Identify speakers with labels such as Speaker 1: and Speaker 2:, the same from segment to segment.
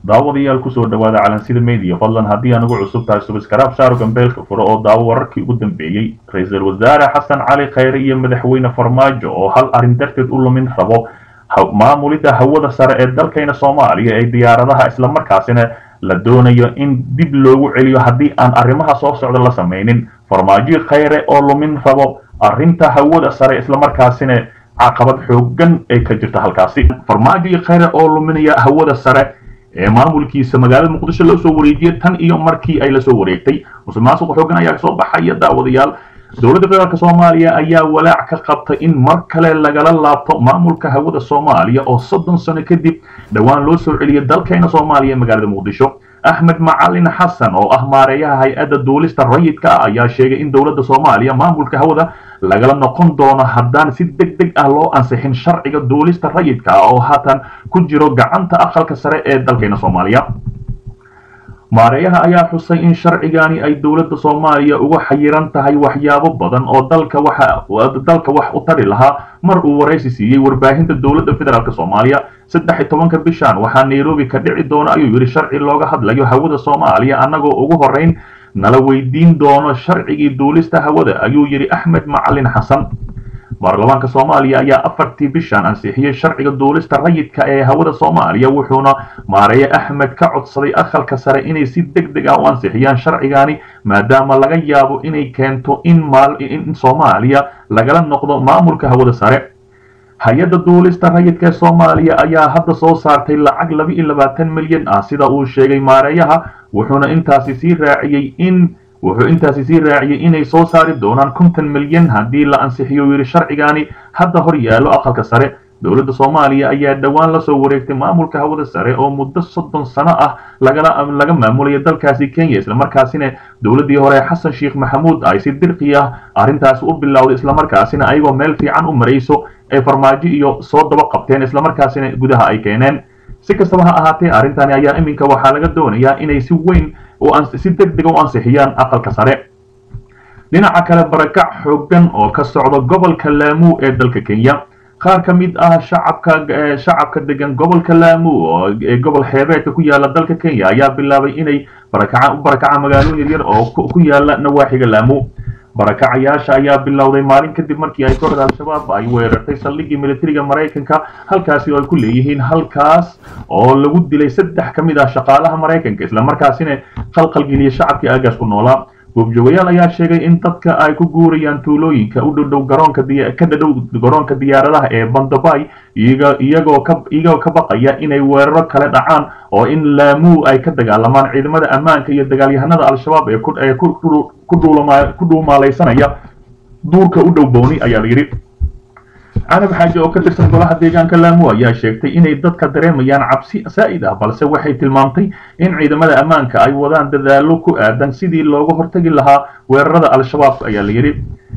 Speaker 1: daawadayaal kusoo dhawaada calansida media fadlan haddii anugu cusub tahay subskraib shaaro gambeelka furo oo daawo wararkii ugu dambeeyey ra-iisul wasaare xasan cali khayre iyo madaxweyne farmaajo oo hal arrin darteed u lumin rabo maamulidda hawada sare ee dalkayna soomaaliya ee diyaaradaha islamarkaasina la doonayo in dib loogu celiyo haddii aan arrimaha soo socda la samaynin farmaajo khayre oo lumin rabo arrinta hawada sare islamarkaasina caqabad xoogan ay ka jirta halkaasi farmaajo khayre oo luminaya hawada sare ee maamulkiisa magaalada muqdisho loo soo wareejiyay tan iyo markii ay lasoo wareegtay musuqmaasuqa xoogan ayaa kasoo baxaya daawadayaal dowladda federaalk soomaaliya ayaa walaac ka qabtay in mar kale lagala laabto maamulka hawada soomaaliya oo soddon sano kadib dhowaan loo soo celiyay dalkeena soomaaliya ee magaalada muqdisho axmed macalin xasan oo ah maareeyaha hay-adda duulista rayidka ah ayaa sheegay in dowladda soomaaliya maamulka hawada lagala noqon doono haddaan si deg deg ah loo ansixin sharciga duulista rayidka ah oo haatan ku jiro gacanta aqalka sare ee dalkeena soomaaliya maareeyaha ayaa xusay in sharcigani ay dowladda soomaaliya uga xayiran tahay waxyaabo badan oo dalka dalka wax u tari lahaa mar uu waraysi siiyey warbaahinta dowladda federaalk soomaaliya saddex iyo tobanka bishan waxaa nairobi ka dhici doona ayuu yidhi sharci looga hadlayo hawada soomaaliya annagoo ugu horeyn nala weydiin doono sharcigii duulista hawada ayuu yidhi axmed macalin xasan baarlamaanka soomaaliya ayaa afartii bishan ansixiyey sharciga duulista rayidka ee hawada soomaaliya wuxuuna maareeye axmed ka codsaday aqalka sare inay si deg deg ah u ansixiyaan sharcigani maadaama laga yaabo inay keento in soomaaliya lagala noqdo maamulka hawada sare hay-adda duulista rayidka ee soomaaliya ayaa hadda soo saartay lacag laba iyo labaatan milyan ah sida uu sheegay maareeyaha wuxuuna intaasi sii raaciyey in wuxuu intaasi sii raaciyey inay soo saari doonaan konton milyan haddii la ansixiyo yidhi sharcigani hadda hor yaallo aqalka sare dowladda soomaaliya ayaa dhowaan lasoo wareegtay maamulka hawada sare oo muddo soddon sano ah laga maamulaya dalkaasi kenya islamarkaasina dowladdii hore xasan sheekh maxamuud ay si dirqi ah arrintaasi u bilowday islamarkaasina ayagoo meel fiican u marayso ay farmaajo iyo soo daba qabteen islamarkaasina gudaha ay keeneen si kastaba ha ahaatee arrintani ayaa iminka waxaa laga doonayaa inay si weyn si deg dega u ansixiyaan aqalka sare dhinaca kale barakac xoogan oo ka socda gobolka laamuu ee dalka kenya qaar ka mid ah shacabka shacabka degan gobolka laamuu ee gobol xeebeedka ku yaala dalka kenya ayaa bilaabay inay barakaca u barakacaan magaalooyin yaryar oo ku yaala nawaaxiga laamuu barakacayaasha ayaa bilowday maalin kadib markii ay kooxda al-shabaab ay weerartay saldhiggii militariga maraykanka halkaasi oo ay ku leeyihiin halkaas oo lagu dilay saddex ka mid ah shaqaalaha maraykanka islamarkaasina qalqalgeliyay shacabkii aagaas ku noolaa goobjoogayaal ayaa sheegay in dadka ay ku guurayaan tuulooyinka u dhowdhow garoonka ka dhadhow garoonka diyaaradaha ee bandabay iyagoo ka iyagoo ka baqaya inay weeraro kale dhacaan oo in laamuu ay ka dagaalamaan ciidamada ammaanka iyo dagaalyahanada al-shabaab ee ee ku dhuumaalaysanaya duurka u dhow booni ayaa la yidhi canab xaaji oo ka tirsan golaha deegaanka laamo ayaa sheegtay inay dadka dareemayaan cabsi saa'id ah balse waxay tilmaamtay in ciidamada ammaanka ay wadaan dadaallo ku aadan sidii looga hortagi lahaa weerarada al-shabaab ayaa la yidhi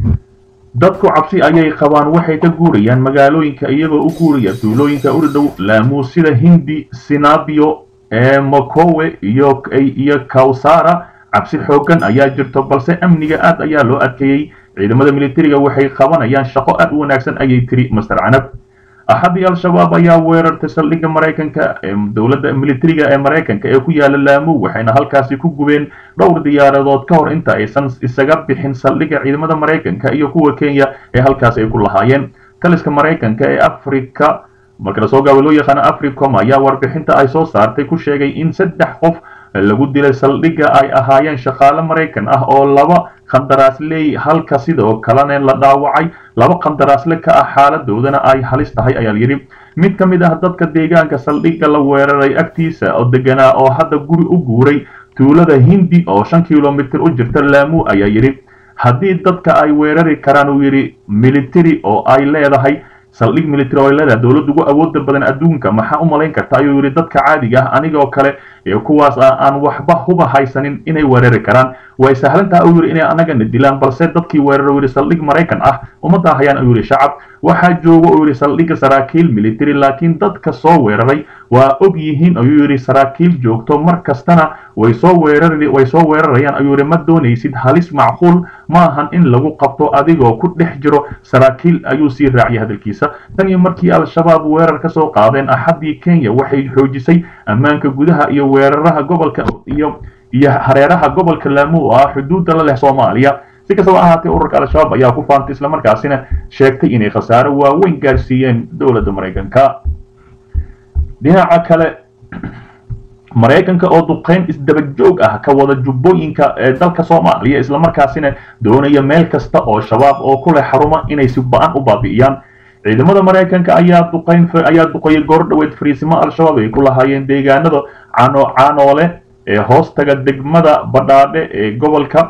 Speaker 1: dadku cabsi ayay qabaan waxay ka guurayaan magaalooyinka iyagoo u guuraya tuulooyinka u dhow laamuu sida hindi sinabio ee makowe iyo iyo kawsara cabsi xoogan ayaa jirto balse amniga aad ayaa loo adkeeyey ciidamada militariga waxay qabanayaan shaqo aad u wanaagsan ayay tiri master canab axadii al-shabaab ayaa weerartay saldhigga maraykanka ee dowladda militariga ee maraykanka ee ku yaala laamuu waxayna halkaasi ku gubeen dhowr diyaaradood ka hor inta aysan isaga bixin saldhigga ciidamada maraykanka iyo kuwa kenya ee halkaas ay ku lahaayeen taliska maraykanka ee africa marka lasoo gaaba loo yaqaano africom ayaa warbixinta ay soo saartay ku sheegay in saddex qof lagu dilay saldhigga ay ahaayeen shaqaale maraykan ah oo laba qandaraasley halka sidoo kalena la dhaawacay laba qandaraasle ka ah xaaladoodana ay halis tahay ayaa layidhi mid ka mid ah dadka deegaanka saldhigga la weeraray agtiisa oo deganaa oo hadda guri u guuray tuulada hindi oo shan kilomitir u jirta laamuu ayaa yidhi haddii dadka ay weerari karaan uu yidhi military oo ay leedahay saldhig military oo ay leedahay dowladda ugu awooda badan adduunka maxaa u malayn karta ayuu yidhi dadka caadiga ah anigoo kale ee kuwaas ah aan waxba huba haysanin inay weerari karaan way sahlantaha uu yidhi inay annagana dilaan balse dadkii weeraro yidhi saldhig maraykan ah uma daahayaan ayuu yidhi shacab waxaa jooga uu yidhi saldhigga saraakiil military laakiin dadka soo weeraray waa og yihiin ayuu yidhi saraakiil joogto mar kastana way soo weerar way soo weerarayaan ayuu yidhi ma doonaysid halis macquul maahan in lagu qabto adigoo ku dhex jiro saraakiil ayuu sii raaciyay hadalkiisa tan iyo markii al-shabaab weerar ka soo qaadeen axaddii kenya waxay xoojisay ammaanka gudaha iyo weeraraha gobolka iyo iyo hareeraha gobolka laamu oo ah xuduudda la leh soomaaliya si kastaba ahaatee ururka al-shabaab ayaa ku faantay islamarkaasina sheegtay inay khasaaro waaweyn gaarsiiyeen dowladda maraykanka dhinaca kale maraykanka oo duqeyn isdaba joog ah ka wada jubbooyinka ee dalka soomaaliya islamarkaasina doonaya meel kasta oo shabaab oo ku leh xaruma inay si ba-an u baabi'iyaan ciidamada maraykanka ayaa duqeyn ayaa duqeeyay goor dhaweyd fariisimo al-shabaab ay ku lahaayeen deegaanada cano caanoole ee hoostaga degmada badhaadhe ee gobolka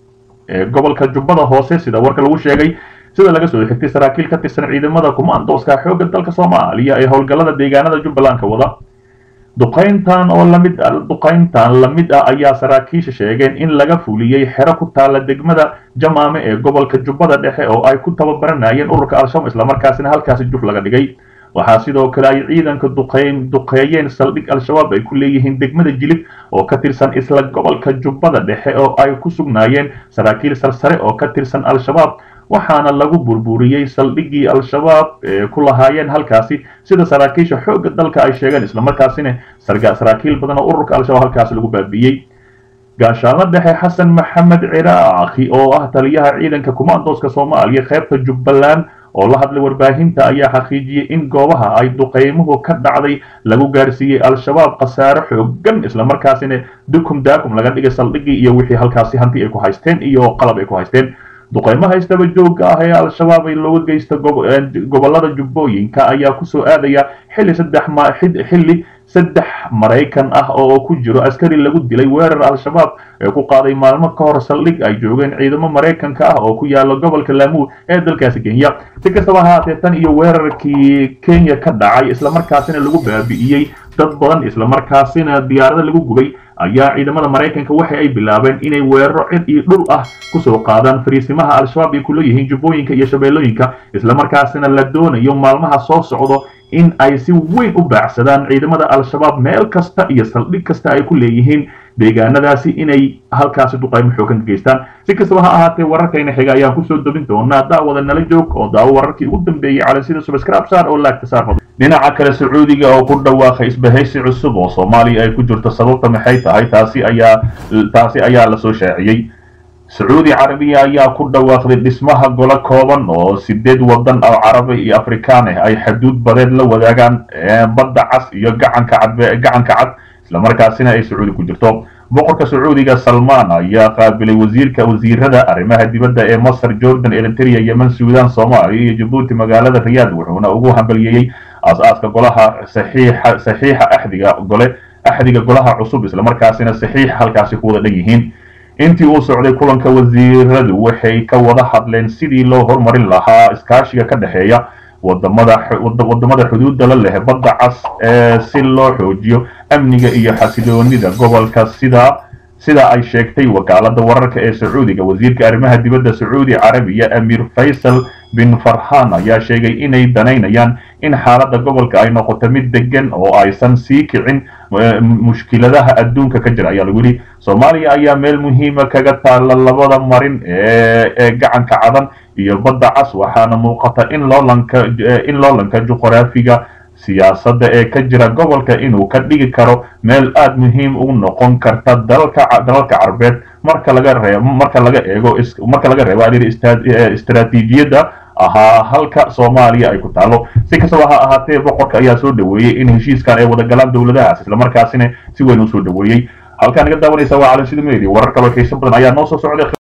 Speaker 1: ee gobolka jubbada hoose sida warka lagu sheegay sida laga soo xigtay saraakiil ka tirsan ciidamada kumaandooska xoogga dalka soomaaliya ee howlgallada deegaanada jubbaland ka wada duqayntan oo lamid duqayntan lamid ah ayaa saraakiisha sheegeen in laga fuliyey xero ku taala degmada jamaame ee gobolka jubbada dhexe oo ay ku tababaranayeen ururka al-shabaab islamarkaasina halkaasi juf laga dhigay waxaa sidoo kale ay ciidanka duqeyn duqeeyeen saldhig al-shabaab ay ku leeyihiin degmada jilib oo ka tirsan isla gobolka jubbada dhexe oo ay ku sugnaayeen saraakiil sarsare oo ka tirsan al-shabaab waxaana lagu burburiyey saldhiggii al-shabaab ee ku lahaayeen halkaasi sida saraakiisha xoogga dalka ay sheegeen islamarkaasina saraakiil badan oo ururka al-shabaab halkaasi lagu baabi'iyey gaashaanla dhexe xasan maxamed ciraaqi oo ah taliyaha ciidanka kumaandooska soomaaliya qaybta jubbaland oo la hadlay warbaahinta ayaa xaqiijiyey in goobaha ay duqeymuhu ka dhacday lagu gaarsiiyey al-shabaab khasaare xoogan islamarkaasina dukum daakum laga dhigay saldhiggii iyo wixii halkaasi hanti ay ku haysteen iyo qalab ay ku haysteen duqeymaha istaba joogga ah ee al-shabaab ay looga geysta gobollada jubbooyinka ayaa kusoo aadaya xilli saddex xilli saddex maraykan ah oo ku jiro askari lagu dilay weerar al-shabaab ee ku qaaday maalmo ka hor saldhig ay joogeen ciidamo maraykanka ah oo ku yaala gobolka laamuud ee dalkaasi kenya si kastaba ahaatee tan iyo weerarkii kenya ka dhacay islamarkaasina lagu baabi'iyey dad badan islamarkaasina diyaarada lagu gubay ayaa ciidamada maraykanka waxa ay bilaabeen inay weeraro cid iyo dhul ah kusoo qaadaan fariisimaha al-shabaab ay ku leeyihiin jubbooyinka iyo shabeellooyinka islamarkaasina la doonayo maalmaha soo socdo in ay si weyn u baacsadaan ciidamada al-shabaab meel kasta iyo saldhig kasta ay ku leeyihiin deegaanadaasi inay halkaasi duqaymo xoogan ka geystaan si kastaba ha ahaatee wararkayna xiga ayaan kusoo dobin doonaa daawada nala joog oo daawo wararkii ugu dambeeyey calansida subscribe saar oo laagta saar dhinaca kale sacuudiga oo ku dhawaaqay isbahaysi cusub oo soomaaliya ay ku jirto sababta maxay tahay taasi ayaa taasi ayaa lasoo shaaciyey sacuudi carabiya ayaa ku dhawaaqday dhismaha golo kooban oo sideed wadan oo carabi iyo afrikaan ah ay xaduud badeed la wadaagaan badda cas iyo gacanka cad gacanka cad islamarkaasina ay sacuudi ku jirto boqorka sacuudiga salmaan ayaa qaabilay wasiirka wasiirada arrimaha dibadda ee masar jordan eritrea yemen suudan soomaaliya iyo jabuuti magaalada riyaad wuxuuna ugu hambalyeeyey aas-aaska golaha saxiixa saxiixa axdiga gole axdiga golaha cusub islamarkaasina saxiixa halkaasi ku wada dhan yihiin intii uu socday kulanka wasiiradu waxay ka wada hadleen sidii loo horumarin lahaa iskaashiga ka dhexeeya wadamada wadamada xuduudda la leh badda cas ee si loo xoojiyo amniga iyo xasiloonida gobolka sida sida ay sheegtay wakaalada wararka ee sacuudiga wasiirka arrimaha dibadda sacuudi carabiya amiir faysal bin farhan ayaa sheegay inay danaynayaan in xaaladda gobolka ay noqoto mid degan oo aysan sii kicin mushkiladaha adduunka ka jira ayaa lagu yidhi soomaaliya ayaa meel muhiima kaga taalla labada marin ee gacanka cadan iyo badda cas waxaana muuqata in loolanka in loolanka juqraafiga siyaasadda ee ka jira gobolka inuu ka dhigi karo meel aada muhiim u noqon karta dalalka dalalka carbeed marka laga reebo marka laga eego marka laga reebo alir istaraatiijiyadda ahaa halka soomaaliya ay ku taalo si kastaba ha ahaatee boqorka ayaa soo dhaweeyey in heshiiskan ay wada galaan dowladahaas islamarkaasina si weyn u soo dhaweeyey halkaan naga daawanaysa waa calansida media warar kaloo xiiso badan ayaa noo soo socday